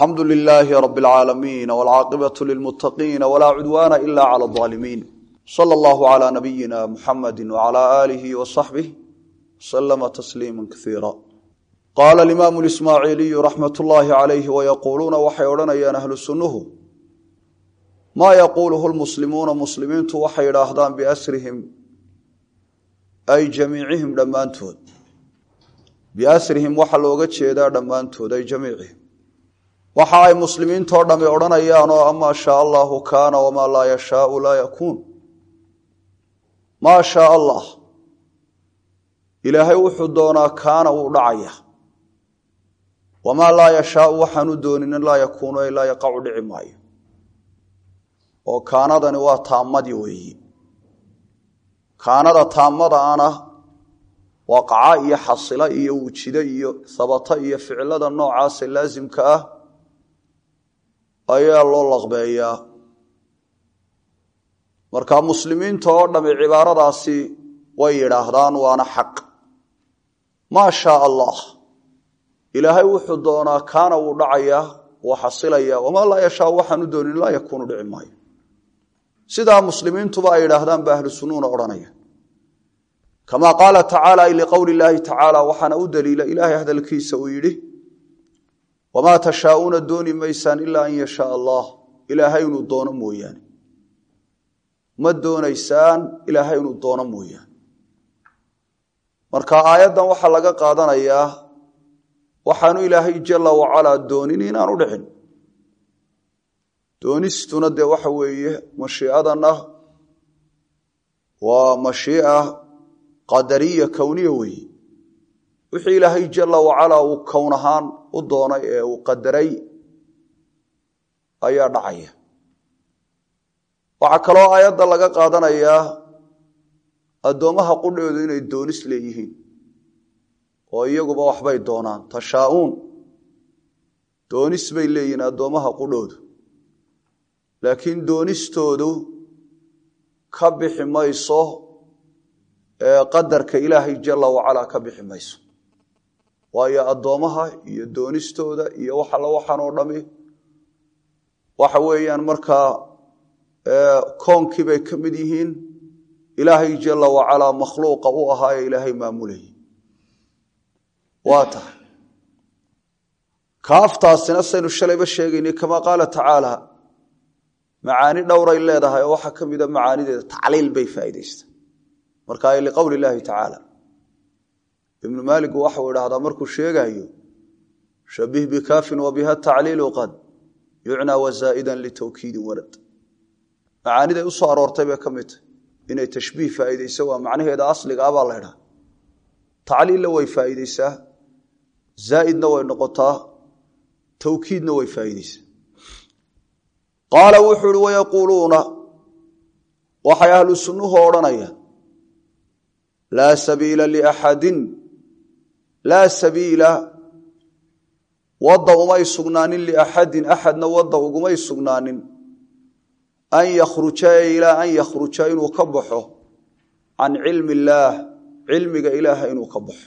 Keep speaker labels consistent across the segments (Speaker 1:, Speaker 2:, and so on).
Speaker 1: alxamdu lilaahi rab اlcaalamiin wاlcaaqibaة lilmutaqiina wlaa cudwaana ila clى اظaalimiin slى اllah عlى nabiyina muxamadi wعlى alihi wصaxbih slma tasliima kaiira qaala alimaamu ismaaciiliyu raxmat ullaahi calayhi wayaquuluuna waxay odhanayaan ahlu sunnuhu maa yaquuluhu lmuslimuuna muslimiintu waxay idhaahdaan biasrihim ay jamiicihim dhammaantood biasrihim waxaa looga jeedaa dhammaantood ay jamiicihim waxa ay muslimiintoo dhami odhanayaan oo amaa shaa allahu kaana wamaa laa yashaau laa yakuun maa shaa allah ilaahay wuxuu doonaa kaana wuu dhacaya wamaa laa yashaau waxaanu doonin in laa yakuunu ay laa yaqacu dhici maayo oo kaanadani waa taammadii weeyi kaanada taammada ana waqaca iyo xasila iyo wujida iyo sabata iyo ficilada noocaasa laasimka ah ayaa loo laqbeeyaa marka muslimiinta oo dhami cibaaradaasi way yidhaahdaan waana xaq maa shaa allah ilaahay wuxuu doonaa kaana wuu dhacayaa wuu xasilayaa wamaa laa yashaa waxaanu doonin laa yakuunu dhici maayo sidaa muslimiintuba ay yidhaahdaan ba ahlu sunnuuna odhanaya kamaa qaala tacaala ay liqowli llaahi tacaala waxaana u daliila ilaahay hadalkiisa uu yidhi wamaa tashaauuna dooni maysaan ilaa an yashaa allah ilaahay inuu doono mooyaane ma doonaysaan ilaahay inuu doono mooyaane marka aayaddan waxaa laga qaadanayaa waxaanu ilaahay jalla wacalaa doonin inaanu dhicin doonistuna dee waxa weeye mashiicadanna waa mashiica qadariya kowniya weeye wixii ilaahay jalla wacalaa uu kown ahaan u doonay ee uu qadaray ayaa dhacaya waxaa kaloo aayadda laga qaadanayaa addoommaha qudhoodu inay doonis leeyihiin oo iyaguba waxbay doonaan tashaa'uun doonis bay leeyihiin addoommaha qudhoodu laakiin doonistoodu ka bixi mayso ee qadarka ilaahay jalla wacalaa ka bixi mayso waayo addoommaha iyo doonistooda iyo wax alla waxaan oo dhami waxa weeyaan markaa koonkii bay ka mid yihiin ilaahay jalla wacalaa makhluuqa u ahaa ee ilaahay maamulayay waa tahay kaaftaasina saynu shalayba sheegaynay kamaa qaala tacaala macaani dhowray leedahay oo waxaa ka mida macaanideeda tacliil bay faa'iidaysta marka ay liqowli illaahi tacaala ibnu maaligu waxau idhaahdaa markuu sheegaayo shabih bikaafin wa biha tacliilu qad yucnaa wasaa'idan litawkiidin warad macaaniday u soo aroortay bay ka mid tahy inay tashbiih faa'iidayso waa macnaheeda asliga ah baa la ydhaha tacliilla way faa'iidaysaa zaa'idna way noqotaa tawkiidna way faa'iidaysaa qaala wuxuu uhi wayaquuluuna waxay ahlu sunnuhu odhanayaan laa sabiila liaxadin laa sabiila wadda umay sugnaanin liaxadin axadna wadda ugumay sugnaanin an yakhruja ee ilaa an yakhruja inuu ka baxo can cilmi illaah cilmiga ilaaha inuu ka baxo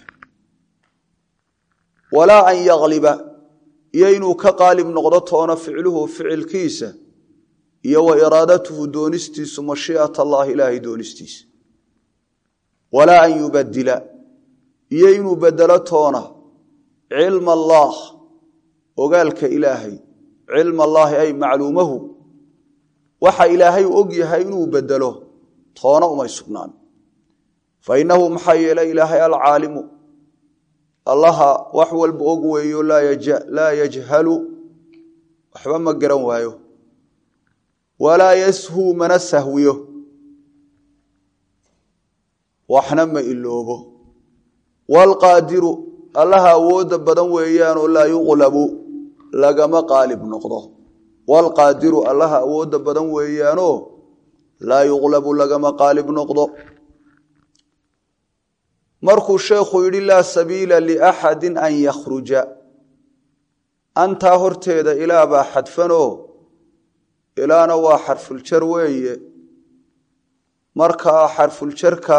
Speaker 1: walaa an yagliba iyo inuu ka qaalib noqdo toona ficluhu ficilkiisa iyo wa iraadatuhu doonistiisu mashii'at allahi ilaahay doonistiisa walaa an yubadila iyo inuu bedelo toona cilma allaah ogaalka ilaahay cilma allaahi ay macluumahu waxa ilaahay og yahay inuu bedelo toona umay sugnaan fa innahu maxaa yeelay ilaahay alcaalimu allaha wax walba og weeyo laa yajhalu waxba ma garan waayo walaa yashuu mana sahwiyo waxna ma iloobo waalqaadiru allaha awoodda badan weeyaanoo laa yuqlabu lagama qaalib noqdo waalqaadiru allaha awoodda badan weeyaanoo laa yuqlabu lagama qaalib noqdo markuu sheekhu yidhi laa sabiila liaxadin an yakhruja antaa horteeda ilaa baa xadfanoo ilaana waa xarfuljar weeye markaa xarfuljarka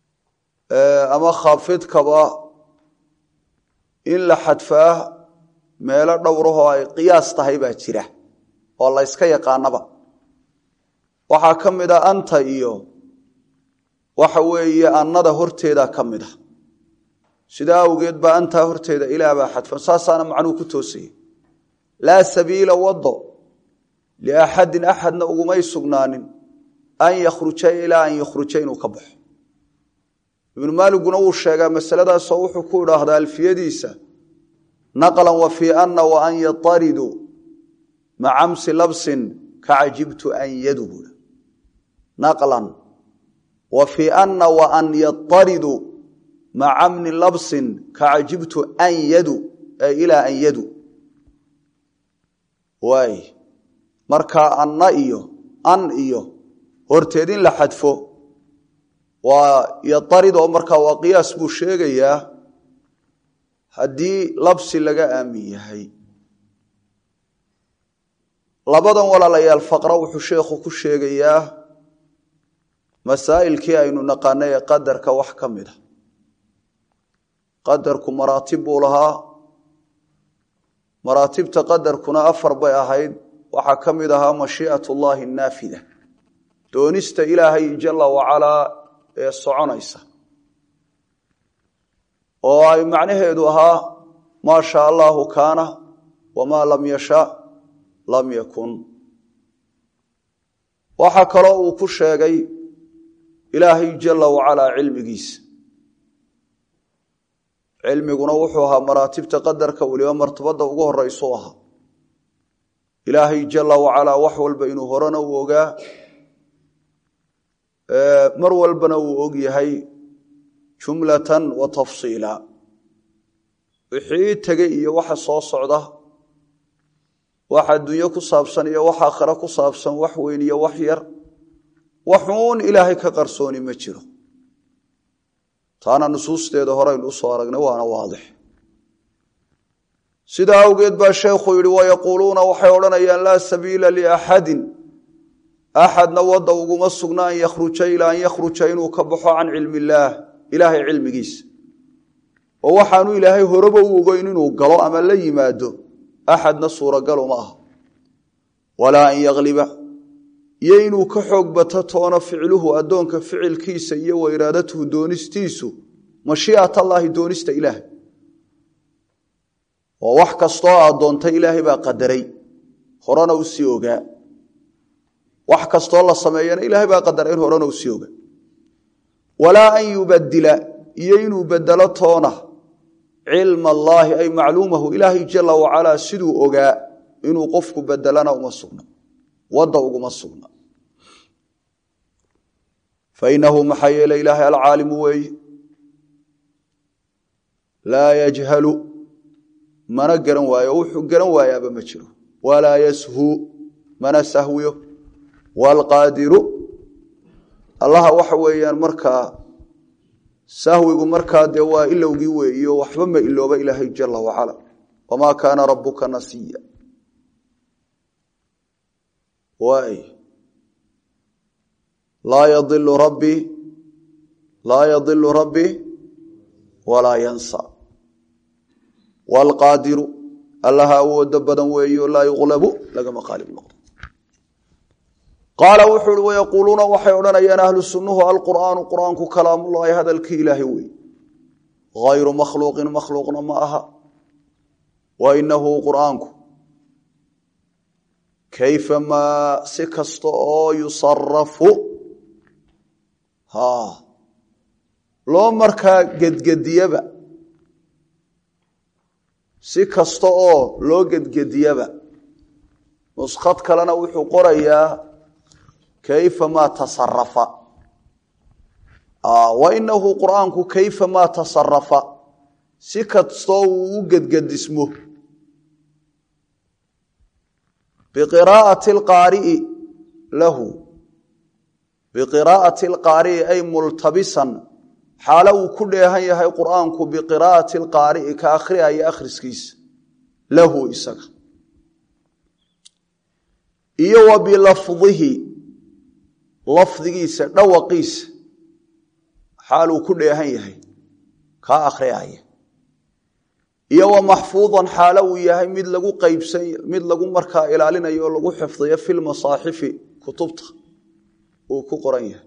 Speaker 1: ama khaafidkaba in la xadfaa meelo dhowrahoo ay qiyaas tahay baa jira oo la yska yaqaanaba waxaa ka mid a anta iyo waxa weeye annada horteeda ka mid a sidaa awgeed baa antaa horteeda ilaah baa xadfan saasaana macnuhu ku toosaya laa sabiila wado liaxadin axadna ugumay sugnaanin an yakhruja ilaa an yakhruja inuu ka baxo ibnu maaliguna wuu sheegaa masaladaasoo wuxuu ku idhaahdaa alfiyadiisa naqlan wa fii anna wa an yatariduu macamsi labsin ka cajibtu an yadu buui naqlan wa fii anna wa an yatariduu macamni labsin ka cajibtu an yadu ee ilaa an yadu waay markaa anna iyo an iyo horteed in la xadfo waa yatarid oo markaa waa qiyaas buu sheegayaa haddii labsi laga aamin yahay labadan walaalayaal faqra wuxuu sheekhu ku sheegayaa masaa'ilkii aynu naqaanay ee qadarka wax ka mid a qadarku maraatib buu lahaa maraatibta qadarkuna afar bay ahayd waxaa ka mid ahaa mashii'at ullaahi naafida doonista ilaahay jalla wacalaa ee soconaysa oo ay macnaheedu ahaa maa shaa allaahu kaana wamaa lam yasha lam yakun waxaa kaloo uu ku sheegay ilaahay jalla wacalaa cilmigiisa cilmiguna wuxuu ahaa maraatibta qadarka weliba martabadda ugu horeysu ahaa ilaahay jalla wacalaa wax walba inuu horena u ogaa mar walbana uu og yahay jumlatan wa tafsiila wixii tegey iyo waxa soo socda wax adduunyo ku saabsan iyo wax aakhare ku saabsan wax weyn iyo wax yar waxuun ilaahay ka qarsooni ma jiro taana nusuusteeda horeynu usoo aragnay waana waadix sidaa awgeed baa sheekhu yidhi wayaquuluuna waxay odhanayaan laa sabiila liaxadin axadna wadda uguma sugna an yakhruja ilaa an yakhruja inuu ka baxo can cilmi illaah ilaahay cilmigiisa oo waxaanu ilaahay horeba u ogeyn inuu galo ama la yimaado axadna suuragal uma aha walaa an yakliba iyo inuu ka xoog bato toona ficluhu addoonka ficilkiisa iyo wa iraadatuhu doonistiisu mashii'at allaahi doonista ilaahay oo wax kastoo aad doontay ilaahay baa qadaray horena u sii ogaa wax kastoo la sameeyana ilaahay baa qadaray in horena u sii ogaa walaa an yubadila iyo inuu bedelo toona cilma allaahi ay macluumahu ilaahay jala wacalaa siduu ogaa inuu qofku bedelana uma sugna wadda uguma sugna fainahu maxaa yeele ilaahay alcaalimu weeye laa yajhalu mana garan waayo wuxuu garan waayaaba ma jiro walaa yashuu mana sahwiyo waalqaadiru allaha waxa weeyaan markaa sahwigu markaa dee waa ilowgii weeyo waxba ma ilooba ilaahay jala wacala wamaa kaana rabuka nasiya waay laa yadilu rabbi laa yadilu rabbi walaa yansa waalqaadiru allaha awooda badan weeyo laa yuqlabu lagama qaalib noqdo qaala wuxuu uhi wayaquuluuna waxay odhanayaan ahlu sunnuhu alqur'aanu qur'aanku kalaamullaahi hadalkii ilaahay wey hayru makhluuqin makhluuqna ma aha wa inahu qur'aanku kayfa maa si kasta oo yusarafu ha loo markaa gedgediyaba si kasta oo loo gedgediyaba nuskhad kalena wuxuu qorayaa kayfa maa tasarafa wa inahu qur'aanku kayfa maa tasarafa si kastoo uu u gedgedismo biqiraa'ati alqaari'i lahu biqiraa'ati alqaari'i ay multabisan xaalo uu ku dheehan yahay qur'aanku biqiraa'ati alqaari'i ka akhriyaya akhriskiisa lahu isaga iyo wa bilafdihi lafdigiisa dhawaqiisa xaal uu ku dheehan yahay kaa akhriyaya iyo wa maxfuudan xaalo uu yahay mid lagu qaybsan mid lagu markaa ilaalinayo oo lagu xifdiyo fi lmasaaxifi kutubta uu ku qoran yahay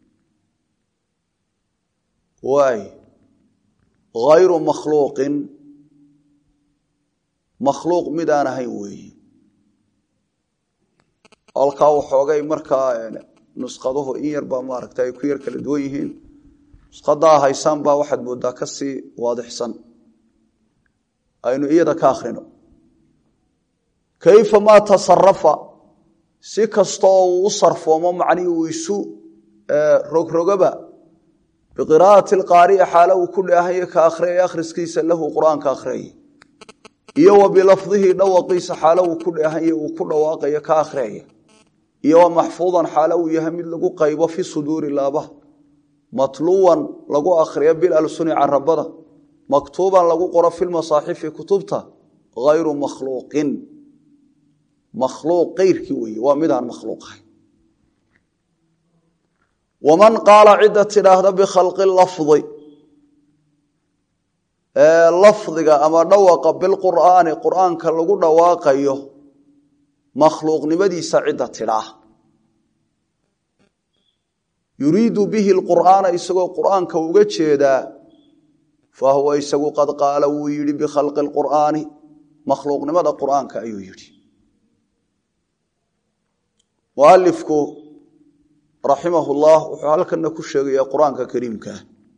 Speaker 1: waay hayru makhluuqin makhluuq mid aan ahayn weeyi halkaa waxoogay markaa nusqaduhu in yar baa maaragta ay ku yar kala duwan yihiin nusqadaa haysaan baa waxaad moodaa ka sii waadixsan aynu iyada ka akhrino kayfa maa tasarafa si kasta oo uu u sarfoomo macnihii uu isu rogrogaba biqiraa'ati alqaari'i xaalo uu ku dheehayo ka akhriyaya akhriskiisa lahu qur-aanka akhriyaya iyo wa bilafdihi dhawaqiisa xaalo uu ku dheehayo uu ku dhawaaqayo ka akhriyaya iyo wa maxfuudan xaalo uu yahay mid lagu qaybo fi suduuri laabaha matluwan lagu akhriyo bilalsuni carabada maktuuban lagu qoro fi lmasaaxifi kutubta hayru makhluuqin makhluuq keyrkii weeye waa midaan makhluuq ahayn waman qaala cidda tidhaahda bikhalqi lafdi lafdiga ama dhawaqa bilqur'aani qur'aanka lagu dhawaaqayo makhluuqnimadiisa cidda tidhaah yuriidu bihi lqur'aana isagoo qur'aanka uga jeedaa fahuwa isagu qad qaala wuu yidhi bikhalqi lqur'aani makhluuqnimada qur'aanka ayuu yidhi mualifku raximah llah wuxuu halkana ku sheegayaa qur-aanka kariimkaa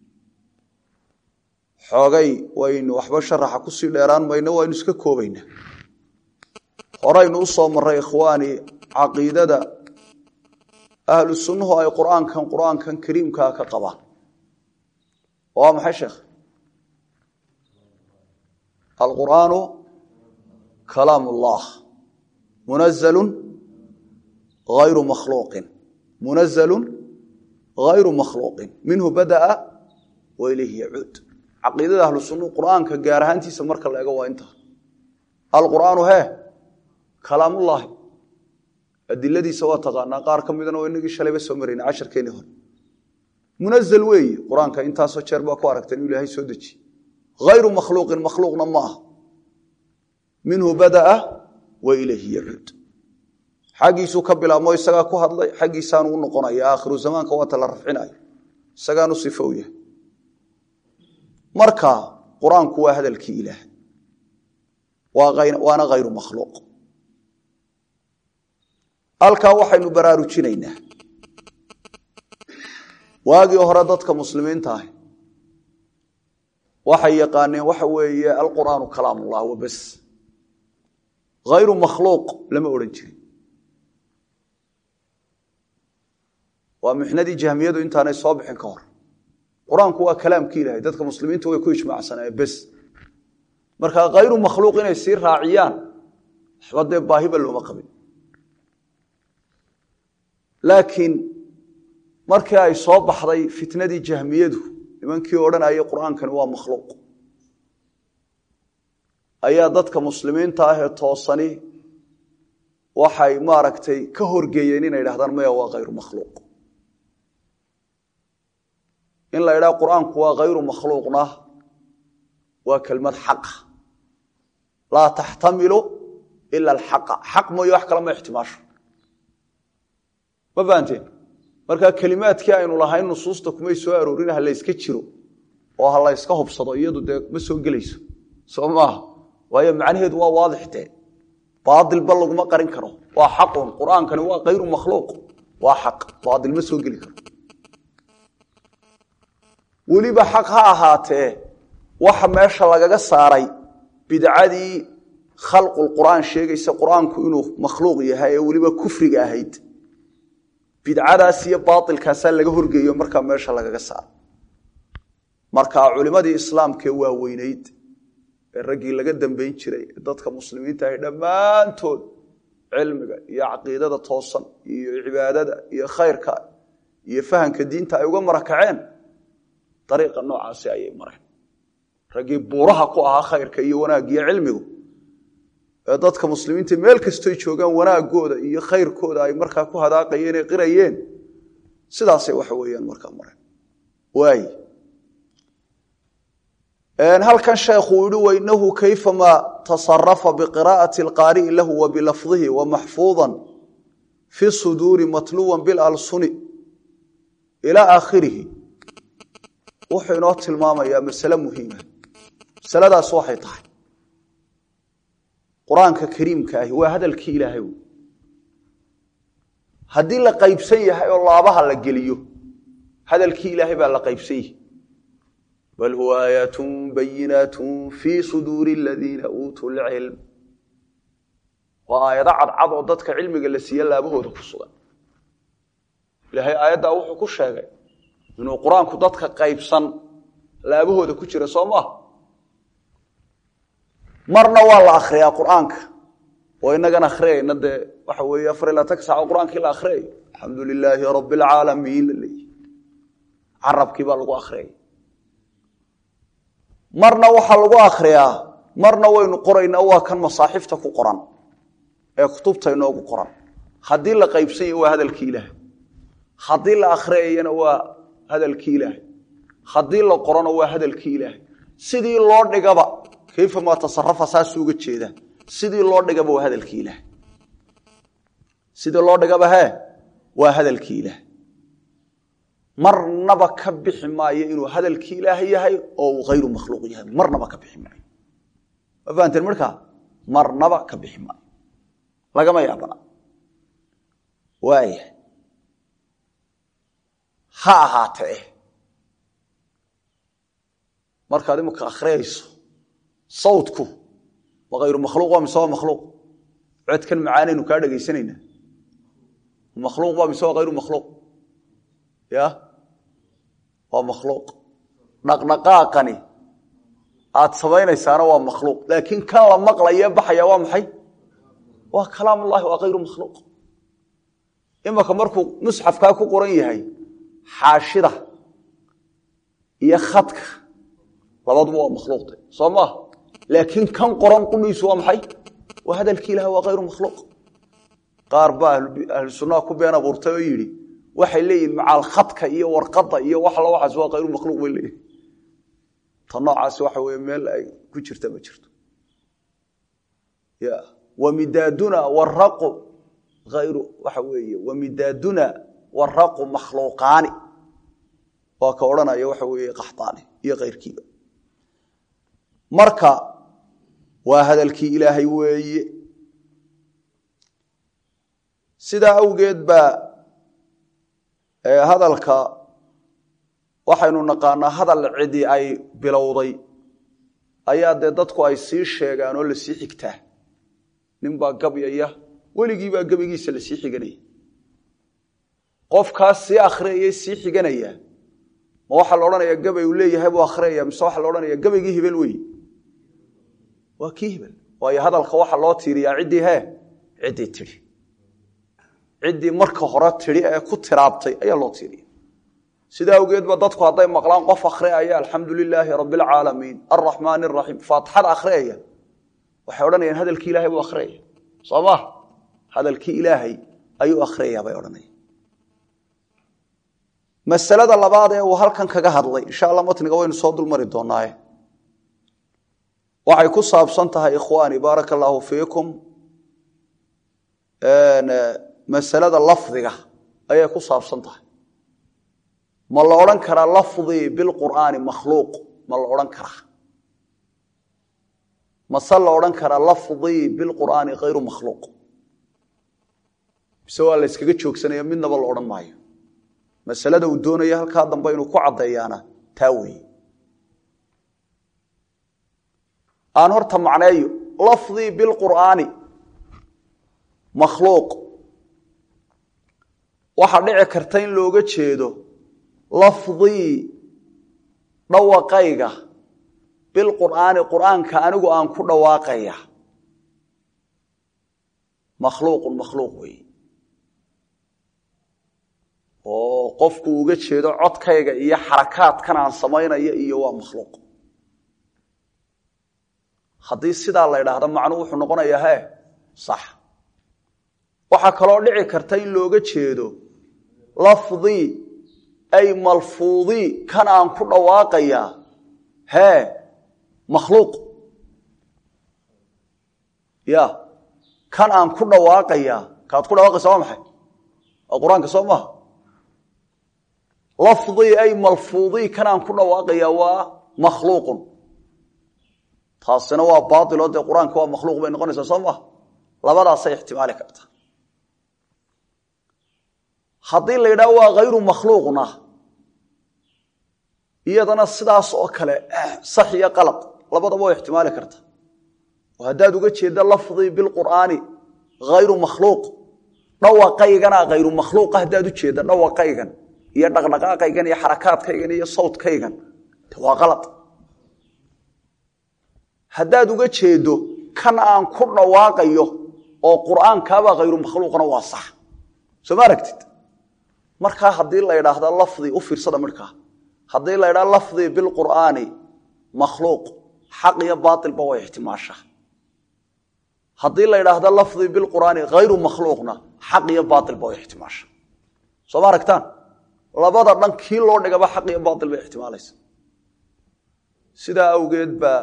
Speaker 1: xoogay waynu waxba sharaxa kusii dheeraan mayno waynu iska koobaynaa horaynu u soo maray ikhwaani caqiidada ahlu sunnuhu ay qur-aankan qur-aankan kariimkaa ka qabaan waa maxay sheekh alqur'aanu kalaam ullah munazalu hayru makhluuqin munazalu hayru makhluuqin minhu bada'a wa ilayhi yacuud caqiidada ahlu sunnuhu qur'aanka gaar ahaantiisa marka la ego waa intaa alqur'aanu hee kalaamullaahi adiladiisa waa taqaanaa qaar ka midana waa inagii shalayba soo marayna casharkeeni hore munazl weeye qur-aanka intaasoo jeer baa ku aragta inuu ilaahay soo dejiye hayru makhluuqin makhluuqna ma aha minhu badaa wa ilayhi yacuud xaggiisuu ka bilaabmo isagaa ku hadlay xaggiisaanu u noqonaya aakhiru zamaanka waata la rafcinayo isagaanu sifo u yahay marka qur-aanku waa hadalkii ilaah waana hayru makhluuq halkaa waxaynu baraarujinaynaa waagii hore dadka muslimiinta ahi waxay yaqaaneen waxa weeye alqur'aanu kalaamullah wabas hayru makhluuq lama odhan jirin waa mixnadii jahmiyadu intaanay soo bixin ka hor qur-aanku waa kalaamkii ilahay dadka muslimiinta way ku ijmaacsanaaye bes marka hayru makhluuq inay sii raaciyaan waxba dee baahiba looma qabin laakiin markii ay soo baxday fitnadii jahmiyadu nimankii odhanayay qur-aankani waa makhluuq ayaa dadka muslimiinta ah ee toosani waxay maaragtay ka horgeeyeen inay dhahdaan maya waa hayru makhluuq in la idhaha qur-aanku waa hayru makhluuqna waa kelmad xaqa laa taxtamilu ila alxaqa xaq mooye wax kale ma ixtimaasho ma fahanteen marka kelimaadkii aynu lahayn nusuusta kumay soo aroorin ha layska jiro oo ha layska hubsado iyadu dee ma soo gelayso soo maaha waayo macnaheedu waa waadix dee baailba laguma qarin karo waa xaqun qur-aankani waa hayru makhluuq waa xaq baail ma soo geli karo weliba xaq ha ahaatee waxa meesha lagaga saaray bidcadii khalqulqur'aan sheegaysa qur-aanku inuu makhluuq yahay ee weliba kufriga ahayd bidcadaas iyo baailkaasaa laga horgeeyo markaa meesha lagaga saaro marka culimadii islaamkee waaweyneyd ee raggii laga dambayn jiray ee dadka muslimiinta ahy dhammaantood cilmiga iyo caqiidada toosan iyo cibaadada iyo khayrka iyo fahamka diinta ay uga marakaceen dariiqa noocaasi ayay mareen raggii buuraha ku ahaa khayrka iyo wanaaggiyo cilmigu ee dadka muslimiinta meel kastoy joogaan wanaagooda iyo khayrkooda ay markaa ku hadaaqayeen ee qirayeen sidaasay waxa weeyaan markaa mareen waay halkan sheekhu uu yihi wainahu kayfama tasarafa biqiraa'ati alqaari'i lahu wa bilafdihi wa maxfuudan fi suduuri matluwan bilalsuni ilaa aakhirihi wuxuu inoo tilmaamayaa masale muhiima masaladaas waxay tahay qur-aanka kariimka ahi waa hadalkii ilaahay wey haddii la qaybsan yahay oo laabaha la geliyo hadalkii ilaahay baa la qaybsan yahi bal huwa aayaatun bayinaatun fii suduuri aladiina uutuu lcilm waa aayado cadcad oo dadka cilmiga la siiye laabahooda ku sugan ilaahay aayaddaa wuxuu ku sheegay inuu qur-aanku dadka qaybsan laabahooda ku jira soo maaha marna waa la akriyaa qur-aanka oo inagan akhriyayna dee waxa weeye afar ilaa tan saaco qur-aankii la akhriyayo alxamdu lilaahi rabbi alcaalamiin la leeyahy carabkii baa lagu akhriyay marna waxaa lagu akriyaa marna waynu qoraynaa waa kan masaaxifta ku qoran ee kutubta inoogu qoran haddii la qaybsanya waa hadalkii ilaahay haddii la akhriyayana waa hadalkii ilaahay haddii la qorona waa hadalkii ilaahay sidii loo dhigaba kayfa maa tasarafa saasuu uga jeedaa sidii loo dhigaba waa hadalkii ilaahay sidii loo dhigaba hee waa hadalkii ilaahay marnaba ka bixi maayo inuu hadalkii ilaahay yahay oo uu hayru makhluuq yahay marnaba ka bixi maayo ma fahanteen markaa marnaba ka bixi maayo lagama yaabana waaya ha ahaatee markaad imika akhriyayso sawtku ma hayru makhluuq waa mise waa makhluuq codkan macaanaynu kaa dhegaysanaynaa makhluuq waa mise waa hayru makhluuq ya waa makhluuq dhaqdhaqaaqani aad samaynaysaana waa makhluuq laakiin kan la maqlaye baxaya waa maxay waa kalaam ullahi waa hayru makhluuq imaka markuu musxafkaa ku qoran yahay xaashida iyo khadka labaduba waa makhluuqta soo maaha laakiin kan qoran qudhiisu waa maxay waa hadalkii ilaah waa hayru makhluuq qaar baa ahlu sunnaha ku been abuurtay oo yidhi waxay leeyihin macaal khadka iyo warqadda iyo wax alla waxaas waa hayru makhluuq bay leeyihin ta noocaasi waxa weye meel ay ku jirta ma jirto ya wamidaaduna waraqu ayru waxa weeye wamidaaduna waraqu makhluuqaani waa ka odhanaya waxa weeye qaxtaani iyo kayrkiiba marka waa hadalkii ilaahay weeye sidaa awgeed baa hadalka waxaynu naqaanaa hadal cidi ay bilowday ayaa dee dadku ay sii sheegaan oo lasii xigtaa nin baa gabyaya weligiibaa gebigiisa lasii xiganaya qofkaas sii akhriyayay sii xiganaya ma waxaa la odhanaya gabay uu leeyahay buu akhriyaya mise waxaa la odhanaya gabaygii hebel wey waa kii hebel waayo hadalka waxaa loo tiiriyaa ciddii hee ciddii tidhi ciddii marka hore tidhi ee ku tiraabtay ayaa loo tiiriya sidaa awgeed ba dadku hadday maqlaan qof akhriyaya alxamdu lilaahi rabi alcaalamiin alraxmaan araxiim faatixada akhriyaya waxay odhanayaan hadalkii ilahay buu akhriyaya soo ma hadalkii ilaahay ayuu akhriyaya bay odhanaya masalada labaad ee uu halkan kaga hadlay insha alla matniga waynu soo dulmari doonaaye waxay ku saabsan tahay ikhwaani baaraka allaahu fiikum masalada lafdiga ayay ku saabsan tahay ma la odhan karaa lafdii bilqur'aani makhluuq ma la odhan karaa mase la odhan karaa lafdii bilqur'aani hayru makhluuq mise waa la yskaga joogsanaya midnaba la odhan maayo masalada uu doonaya halkaa dambe inuu ku caddeeyaana taa weeye aan horta macneeyo lafdii bilqur'aani makhluuq waxaa dhici karta in looga jeedo lafdii dhawaqayga bilqur'aani qur'aanka anigu aan ku dhawaaqaya makhluuqun makhluuq weeye oo qofku uga jeedo codkayga iyo xarakaadkan aan samaynaya iyo waa makhluuq haddii sidaa la ydhaahdo macnuu wuxuu noqonayaa he sax waxaa kaloo dhici karta in looga jeedo lafdii ay malfuudii kan aan ku dhawaaqayaa hee makhluuq ya kan aan ku dhawaaqayaa kaad ku dhawaaqaysa waa maxay waa qur-aanka soo maaha lafdii ay malfuudii kan aan ku dhawaaqayaa waa makhluuqun taasina waa baailoo dee qur-aanka waa makhluuq bay noqonaysaa soo maaha labadaasay ixtimaali karta haddii la yidhaha waa hayru makhluuqna iyadana sidaas oo kale sax iyo qalad labadaba way ixtimaali karta oo haddaad uga jeedda lafdii bilqur'aani hayru makhluuq dhawaqaygana hayru makhluuqa haddaad u jeedda dhawaqaygan iyo dhaqdhaqaaqaygan iyo xarakaadkaygan iyo sawdkaygan waa qalad haddaad uga jeeddo kan aan ku dhawaaqayo oo qur'aankaabaa hayru makhluuqna waa sax soo ma aragtid markaa haddii la ydhaahda lafdii u fiirsada midhkaa haddii la ydhaha lafdii bilqur'aani makhluuq xaq iyo baailba way ixtimaashaa haddii la ydhaahda lafdii bilqur'aani hayru makhluuqna xaq iyo baailba way ixtimaasha soo ma aragtaan labada dhan kii loo dhigaba xaq iyo baail bay ixtimaalaysa sidaa awgeed baa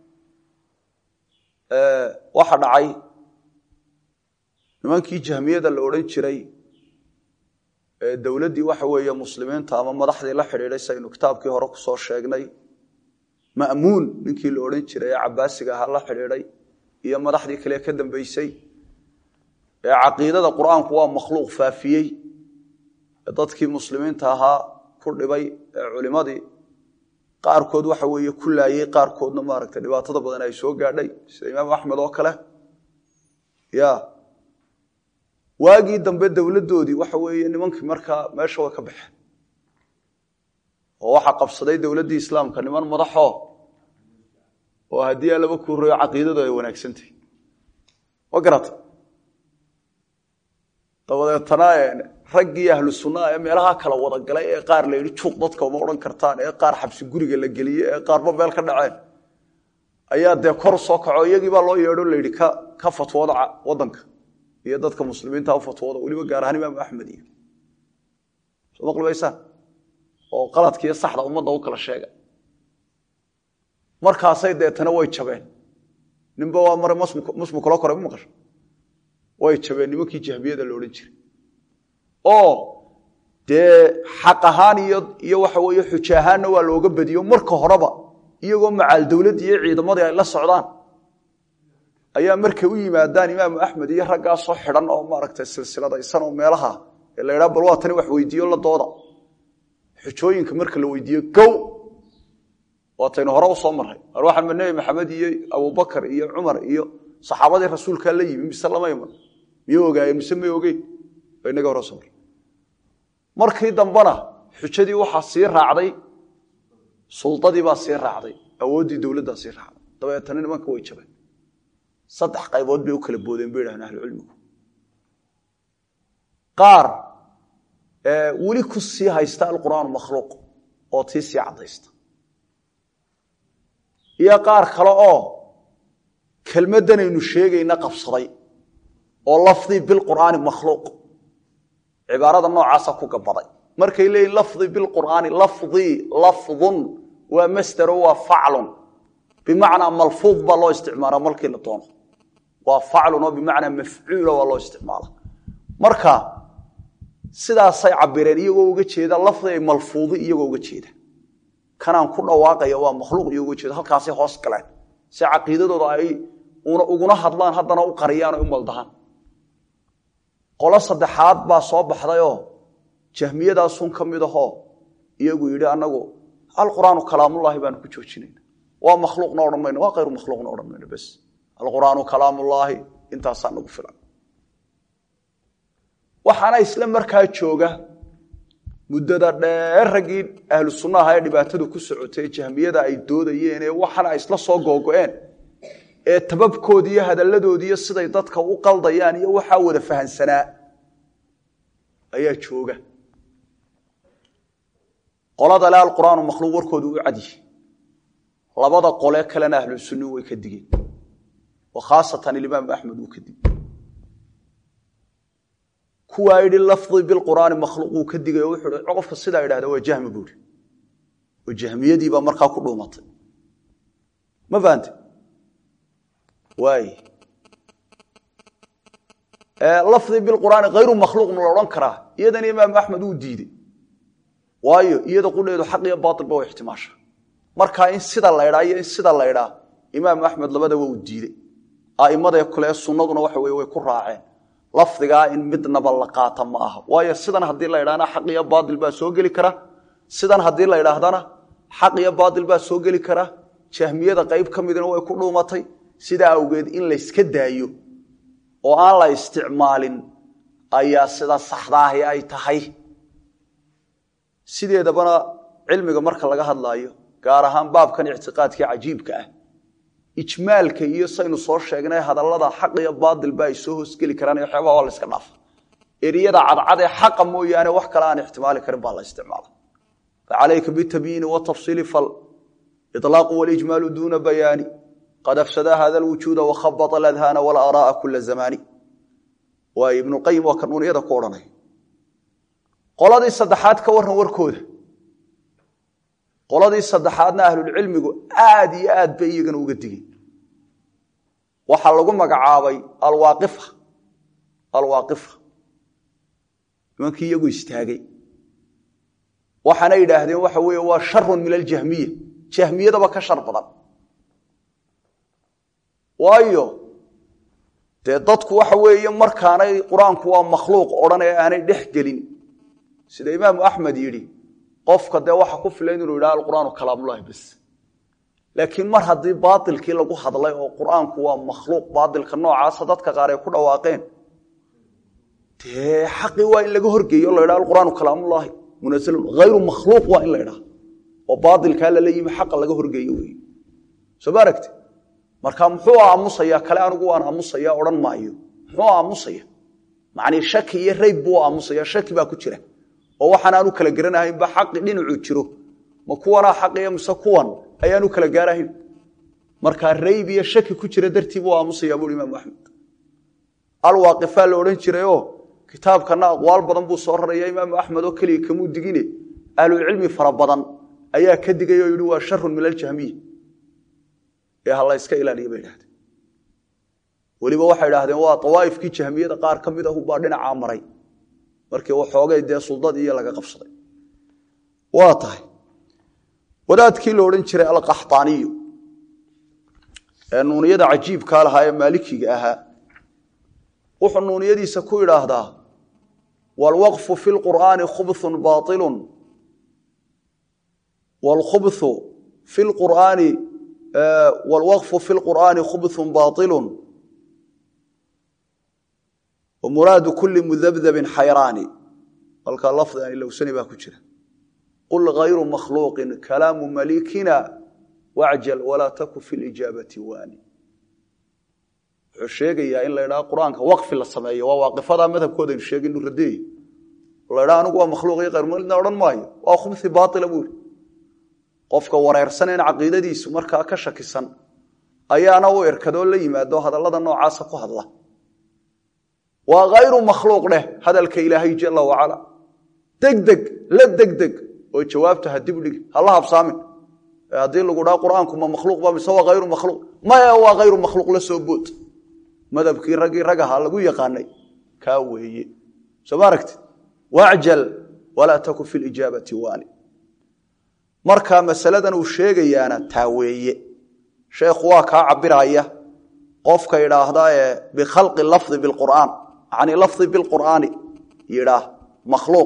Speaker 1: waxa dhacay nimankii jahmiyada la odhan jiray dowladdii waxa weeye muslimiinta ama madaxdii la xidhiidhay saynu kitaabkii hore kusoo sheegnay ma'muun ninkii la odhan jiray ee cabaasiga ahaa la xidhiidhay iyo madaxdii kale ka dambeysay ee caqiidada qur-aanku waa makhluuq faafiyey ee dadkii muslimiinta ahaa ku dhibay ee culimadii qaarkood waxa weeye ku laayey qaarkoodna maaragtay dhibaatada badan ay soo gaadhay sida imaam axmed oo kale ya waagii dambe dowladdoodii waxa weeye nimankii markaa meesha way ka baxeen oo waxaa qabsaday dowladdii islaamka niman madaxoo oo haddii alaba kuurayo caqiidadu ay wanaagsantahy ma garata dabadeetana raggii ahlu sunnaa ee meelaha kala wada galay ee qaar la yidhi juuq dadka uma odhan kartaan ee qaar xabsi guriga la geliyey ee qaarba meel ka dhaceen ayaa dee kor soo kaco iyagii baa loo yeedho la yidhi ka ka fatwooda waddanka iyo dadka muslimiinta u fatwooda weliba gaar ahaan imaamu axmed iyo soo maqlibaysaan oo qaladkiiyo saxda ummadda u kala sheega markaasay deetana way jabeen ninba waa mare musmu kalo kore ma maqasho way jabeen nimankii jahmiyada la odhan jiray oo dee xaq ahaan iyo iyo waxa weeye xujo ahaanna waa looga badiyo marka horeba iyagoo macaal dowladdii iyo ciidamadii ay la socdaan ayaa markay u yimaadaan imaamu axmed iyo raggaasoo xidhan oo maaragtay silsiladaysan oo meelaha ee la ydhaha bal waa tani wax weydiiyo la dooda xujooyinka marka la weydiiyo gow waataynu hore u soo marray mar waxaa nebi maxamed iyo abubakar iyo cumar iyo saxaabadii rasuulkaa la yimi mise lama iman miyuu ogaayeen mise may ogeyn ba inaga hore soo marray markii dambena xujadii waxaa sii raacday suldadii baa sii raacday awooddii dowladdaa sii raacday dabeetana nimanka way jabeen saddex qaybood bay u kala boodeen bay yidhahdeen ahlucilmigu qaar weli ku sii haysta alqur'aanu makhluuq oo tii sii caddaysta iyo qaar kale oo kelmaddanaynu sheegayna qabsaday oo lafdii bilqur'aani makhluuq cibaarada noocaasa ku gabaday markay leeyihin lafdii bilqur'aani lafdii lafdun waa masdero waa faclun bimacnaa malfuud baa loo isticmaala markii la doono waa faclun oo bimacnaa mafcuula waa loo isticmaala marka sidaasay cabireen iyagoo uga jeeda lafdi ay malfuudi iyagoo uga jeeda kanaan ku dhawaaqaya waa makhluuq iyagoo uga jeeda halkaasay hoos galeen si caqiidadooda ay uguna hadlaan haddana u qariyaan o u maldahaan qolo saddexaad baa soo baxdayoo jahmiyadaasun ka mid ahoo iyagu yidhi anagu alqur'aanu kalaamullaahi baanu ku joojinayna waa makhluuqna odhan mayno waa hayru makhluuqna odhan mayno bes alqur'aanu kalaamullaahi intaasaa nagu filan waxaana isla markaa jooga muddada dheer raggii ahlu sunnaha ee dhibaatadu ku socotay jahmiyada ay doodayeen ee waxana ay isla soo googo-een ee tababkoodi iyo hadalladoodiiyo siday dadka u qaldayaan iyo waxaa wada fahansanaa ayaa jooga qolada le alqur'aanu makhluuq warkoodu u cadyi labada qole kalena ahlu sunni way ka digeen oo khaasatan imaam axmed uu ka digey kuwaa yidhi lafdi bilqur'aani makhluuq uu ka digay oo wuxuu hi qofka sidaa idhahda waa jahmi buuri oo jahmiyadiibaa markaa ku dhuumatay ma fahante waay lafdi bilqur'aani hayru makhluuqna la odhan karaa iyadana imaamu axmed uu diidey waayo iyada qudheedu xaq iyo baailba way ixtimaasha markaa in sida la ydhaa iyo in sida la ydhaa imaamu axmed labadaba uu diidey a'imadee kale sunnaduna waxa weye way ku raaceen lafdigaa in midnaba la qaata ma aha waayo sidan haddii la ydhaana xaq iyo baail baa soo geli kara sidan haddii la ydhaahdana xaq iyo baail baa soo geli kara jahmiyada qayb ka midna way ku dhuumatay sidaa awgeed in layska daayo oo aan la isticmaalin ayaa sida saxdaahi ay tahay sideedabana cilmiga marka laga hadlaayo gaar ahaan baabkan ictiqaadkii cajiibka ah ijmaalka iyo saynu soo sheegnay hadallada xaq iyo baailba ay soo hoosgeli karaan waxyaabaha waa la iska dhaafa eriyada cadcad ee xaqa mooyaane wax kale aan ixtimaali karin baa la isticmaala facalayka bitabyiini watafsiili fal ilaaqu walijmaalu duuna bayaani qad afsada hada lwujuuda wakhabata aladhaana walaaraaa kula zamaani waay ibnuqayim waa kanuuniyada ku odhanay qoladii saddexaad ka warran warkooda qoladii saddexaadna ahlulcilmigu aad iyo aad bay iyagana uga digeen waxaa lagu magacaabay alwaaqifa alwaaqifa nimankii iyagu istaagay waxaana yidhaahdeen waxa weeye waa sharun min aljahmiya jahmiyadaba ka shar badan waayo dee dadku waxa weeye markaanay qur-aanku waa makhluuq odhan ee aanay dhex gelin sida imaamu axmed yidhi qofka dee waxa ku filan inuu yidhaha alqur'aanu kalaamulahi bas laakiin mar haddii baailkii lagu hadlay oo qur'aanku waa makhluuq baailka noocaasa dadka qaar ay ku dhawaaqeen dee xaqii waa in laga horgeeyo o la ydhaha alqur'aanu kalaamulahi munasalun hayru makhluuq waa in la ydhaha oo baailkaa lala yimi xaqa laga horgeeyo wey soo ma aragti marka muxuu aamusaya kale anigu waan aamusaya odhan maayo muxuu aamusaya macnii shaki iyo rayb buu aamusaya shaki baa ku jira oo waxaan aanu kala garanahaynba xaqi dhinacuu jiro ma kuwanaa xaqiya mise kuwan ayaanu kala gaarahayn markaa rayb iyo shaki ku jira dartii buu aamusaya buui imaamu axmed alwaaqifaa la odhan jirayoo kitaabkana aqwaal badan buu soo raraya imaamu axmed oo keliya kamuu digine ahlulcilmi fara badan ayaa ka digay oo yihi waa sharun min aljahmiya ee ha la yska ilaaliya bay idhahdeen weliba waxay idhaahdeen waa awaaifkii jahmiyada qaar ka mid ahu baa dhinacaa maray markii waxoogay dee suldadii iyo laga qabsaday waa tahay wadaadkii la odhan jiray alqaxaaniyu ee nuuniyada cajiibkaa lahaa ee maalikiga ahaa wuxuu nuuniyadiisa ku idhaahdaa waalwaqfu fi lqur'aani khubun baailu wlkhubhu fi lqur'aani wlwaqfu fi lqur'aani khubun baailu wmuraadu kuli mudabdabin xayraani halkaa lafdi aan ilowsani baa ku jira qul hayru makhluuqin kalaamu malikina wacjal walaa taku fi lijaabati waani wuxuu sheegayaa in la ydhaha qur-aanka waqfi la sameeyo waa waaqifada madhabkoodaynu sheegay inu radeey la ydhaha anigu waa makhluuq iyo hayrmalidna odhan maayo waa khubsi baaila buuri qofka wareersaneen caqiidadiisu markaa ka shakisan ayaana u irkadoo la yimaado hadallada noocaasa ku hadla waa hayru makhluuq dheh hadalka ilaahay jala wacala degdeg la degdeg oo jawaabta ha dibdhig hala habsaamin haddii lagu dhaa qur-aanku ma makhluuq ba mise waa hayru makhluuq maya waa hayru makhluuq la soo bood madhabkii raggii ragaha lagu yaqaanay kaa weeye soo ma aragti wacjal walaa taku fi lijaabati waani marka masaladan uu sheegayaana taa weeye sheekhu waa kaa cabiraya qofka idhaahda ee bikhalqi lafdi biqur'aan yani lafdi bilqur'aani yidhaah makhluuq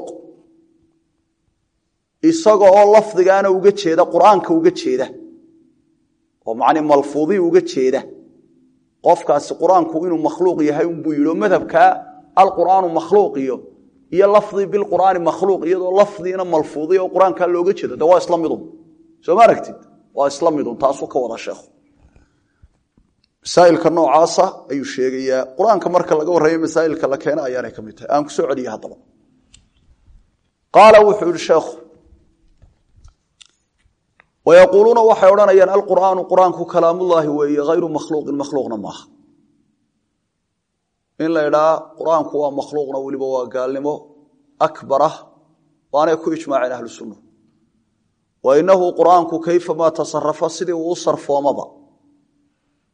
Speaker 1: isaga oo lafdigaana uga jeeda qur'aanka uga jeeda oo macni malfuudii uga jeeda qofkaasi qur-aanku inuu makhluuq yahay unbuu yidhi oo madhabkaa alqur'aanu makhluuq iyo iyo lafdii bilqur'aani makhluuq iyadoo lafdiina malfuudiya oo qur-aankaa looga jeedo de waa isla midun soo ma aragtid waa isla midun taasuu ka wada sheekhu masaailka noocaasa ayuu sheegayaa qur-aanka marka laga warramay masaailka la keena ayaanay ka mid tahay aan ku soo celiya haddaba qaala wuxuu yihi sheekhu wayaquuluuna waxay odhanayaan alqur'aanu qur-aanku kalaamullaahi weeye hayru makhluuqin makhluuqna maaha in la idhaa qur-aanku waa makhluuqna weliba waa gaalnimo akbarah waanay ku ijmaaceen ahlu sunna wa inahu qur-aanku kayfamaa tasarafa sidii uu u sarfoomaba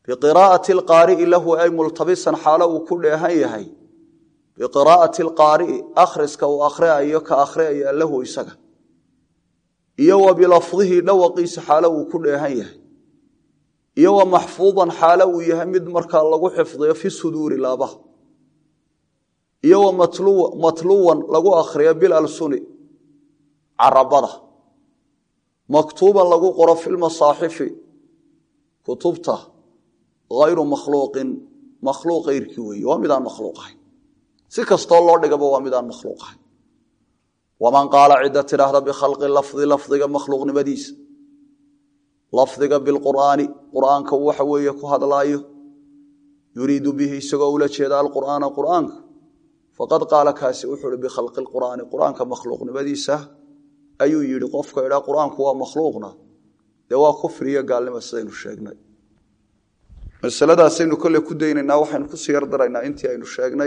Speaker 1: biqiraa'ati alqaari'i lahu ay multabisan xaalo uu ku dheehan yahay biqiraa'ati alqaari'i akhriska uu akhriayo ka akhriyaya lahu isaga iyo wa bilafdihi dhawaqiisa xaalo uu ku dheehan yahay iyo wa maxfuudan xaalo uu yahay mid markaa lagu xifdiyo fi suduuri laabaha iyo wa matluwan lagu akhriyo bilalsuni carabada maktuuban lagu qoro fi lmasaaxifi kutubta hayru makhluuqin makhluuq eyrkii weeye waa midaan makhluuq ahayn si kastoo loo dhigaba waa midaan makhluuq ahayn waman qaala cidda tidhaahda bikhalqi lafdi lafdiga makhluuqnimadiisa lafdiga bilqur'aani qur'aanka waxa weeye ku hadlaayo yuriidu bihi isagoo ula jeeda alqur'aana qur'aanka faqad qaala kaasi wuxuu hi bikhalqi lqur'aani qur'aanka makhluuqnimadiisa ayuu yidhi qofka idhaa qur'aanku waa makhluuqna dee waa kufriyo gaalnimo sidaynu sheegnay masaladaasaynu kolley ku daynaynaa waxaynu kusii yardaraynaa intii aynu sheegnay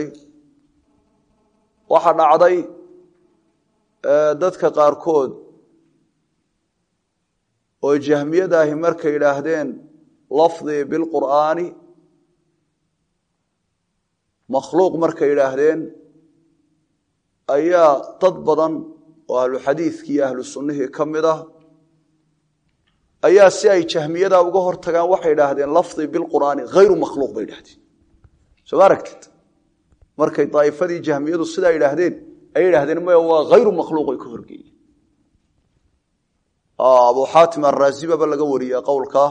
Speaker 1: waxaa dhacday dadka qaarkood oo jahmiyadaahi markay idhaahdeen lafdii bilqur'aani makhluuq markay idhaahdeen ayaa dad badan oo ahlu xadiidkii iyo ahlu sunnihii ka mid ah ayaa si ay jahmiyadaa uga hor tagaan waxay idhaahdeen lafdii bilqur'aani hayru makhluuq bay idhahdeen soo ma aragtid markay daa'ifadii jahmiyadu sidaa idhaahdeen ay idhahdeen maya waa hayru makhluuq ay ka horgeeyeen abu xaatim arraasibaba laga wariyaa qowlkaa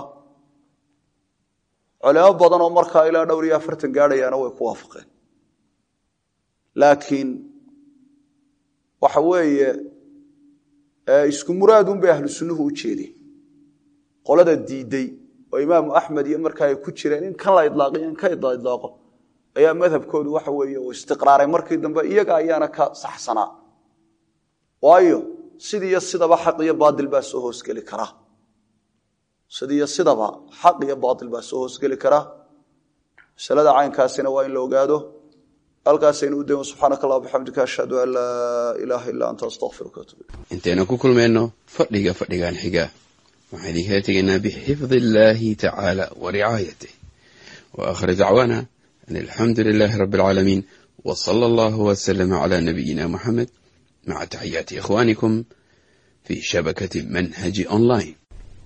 Speaker 1: culimo badan oo markaa ilaa dhowr iyo afartan gaadhayaana way ku waafaqeen laakiin waxa weeye isku muraadun bay ahlu sunnuhu u jeedeen qolada diiday oo imaamu axmed iyo markaa ay ku jireen in kan la idlaaqo in ka idlaaqo ayaa madhabkoodu waxa weeye uu istiqraaray markii dambe iyaga ayaana ka saxsanaa waayo sidiiyo sidaba xaq iyo baatil baa soo hoosgeli karaa sidiiyo sidaba xaq iyo baatil baa soo hoosgeli karaa masalada caynkaasina waa in la ogaado halkaasaynu u dayno subxaanaka allah bixamdika ashhadu an laa ilaaha illaa anta astaqfiruka atub
Speaker 2: intaynu ku kulmayno fadhiga fadhigan xiga waxaan idinkala tegaynaa bixifdi illaahi tacaala wa ricaayatih wa aakhir dacwaana an alxamdu lilaahi rabbi alcaalamiin wa sala allahu wasalama calaa nabiyina muxamed maca taxiyaati ikhwaanikum fii shabakati manhaji online